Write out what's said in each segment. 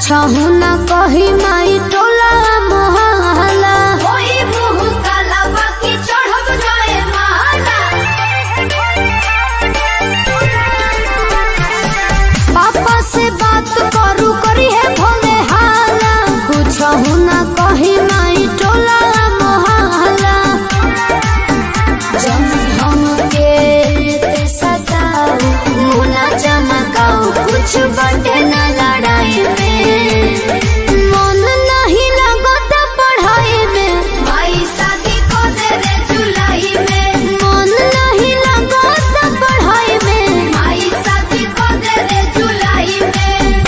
कुछहु न कही माई टोला मोहला होई मुँह काला बाकी चढ़ब जाए माला पापा से बात करू करी है भोले हाला कुछहु न कही माई टोला मोहला जब हमके ते सताओ मुना चमकाओ कुछ बटे न लड़ाई में मन नहीं लगत पढ़ाई में माई शादी को दे रे जुलाई में मन नहीं लगत पढ़ाई में माई शादी को दे रे जुलाई में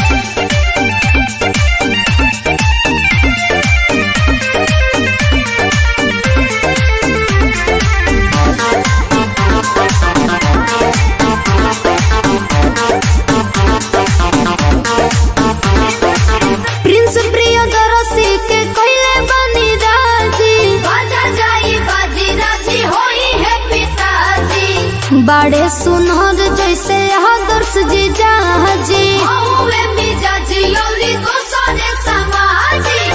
प्रिंस प्रियदर्शी के कइले बनी राजी बाजा जाई बाजी राजी होई है पिताजी बाड़े सुनहर जैसे आदर्श जी जाजी हौवे मिजाजी लौली दोसरे समाजी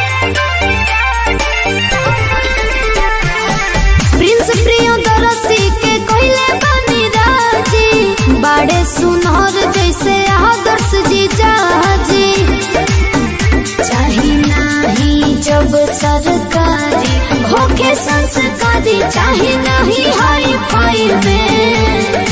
प्रिंस प्रियदर्शी के कइले बनी राजी बाड़े सुनहर जैसे आदर्श जी जाजी चाही नाही जब सरकारी होके संस्कारी चाही नहीं हाई फाई में